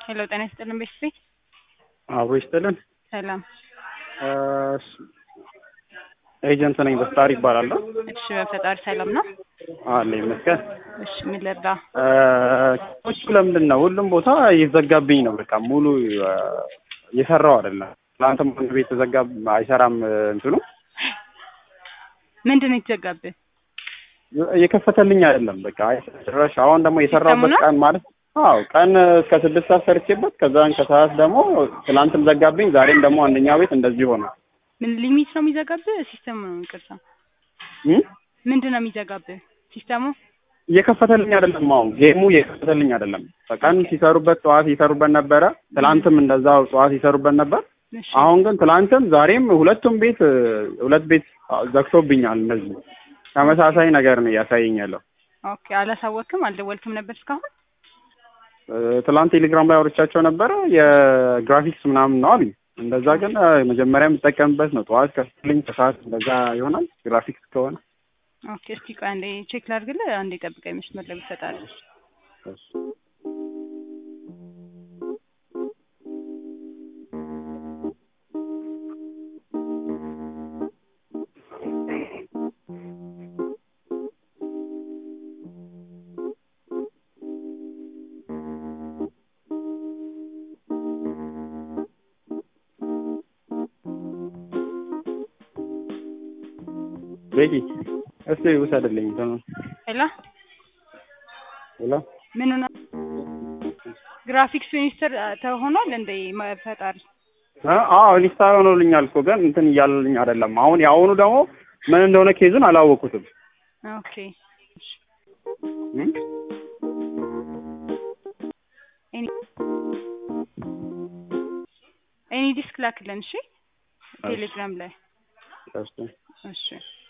ሄሎ ጤና ይስጥልን ቤተሰቤ አብሮ ይስጥልን። ሰላም። ኤጀንት ነኝ በስታር ይባላለሁ። እሺ በፈጣሪ ሰላም ነው። አለ ይመስገን። እሺ ምን ልርዳ? እሱ ለምንድን ነው ሁሉም ቦታ እየዘጋብኝ ነው። በቃ ሙሉ እየሰራው አይደለም። ትናንትም አንድ ቤት ተዘጋ፣ አይሰራም እንትኑ ምንድን ነው የተዘጋብህ? እየከፈተልኝ አይደለም። በቃ ጭራሽ አሁን ደግሞ የሰራሁበት ሲስተሙ ነው? ቀን ማለት አዎ ቀን እስከ ስድስት ሰዓት ሰርቼበት ከዛን ከሰዓት ደግሞ ትናንትም ዘጋብኝ፣ ዛሬም ደግሞ አንደኛ ቤት እንደዚህ ሆነ። ምን ሊሚት ነው የሚዘጋብህ? ሲስተሙ ነው ይቅርታ። እም? ምንድን ነው የሚዘጋብህ? ሲስተሙ እየከፈተልኝ አይደለም። አሁን ጌሙ እየከፈተልኝ አይደለም። በቀን ሲሰሩበት ጠዋት ይሰሩበት ነበረ። ትላንትም እንደዛው ጠዋት ይሰሩበት ነበር። እሺ አሁን ግን ትላንትም ዛሬም ሁለቱም ቤት ሁለት ቤት ዘግቶብኛል። እነዚህ ተመሳሳይ ነገር ነው እያሳየኝ ያለው። ኦኬ። አላሳወቅም? አልደወልክም ነበር እስካሁን? እ፣ ትላንት ቴሌግራም ላይ አውርቻቸው ነበረ የግራፊክስ ምናምን ነው አሉኝ። እንደዛ ግን እ፣ መጀመሪያ የምጠቀምበት ነው። ጠዋት ከፍልኝ ከሰዓት እንደዛ ይሆናል ግራፊክስ ከሆነ ኦኬ። እስቲ ቆይ አንዴ ቼክ ላድርግልህ። አንዴ ጠብቀኝ፣ መስመር ላይ ይሰጣል። ቤቂ እስቲ ውሰድልኝ። ተኑ ሄሎ ሄሎ ምን ሆነ? ግራፊክስ ሚኒስትር ተሆኗል እንደ ፈጣሪ እ፣ አዎ ሊስታ ሆኖልኛል እኮ ግን እንትን እያለልኝ አይደለም። አሁን የአሁኑ ደግሞ ምን እንደሆነ ኬዙን አላወኩትም። ኦኬ። እም? ኤኒ ኤኒ ዲስክ ላክልን እሺ፣ ቴሌግራም ላይ እሺ እሺ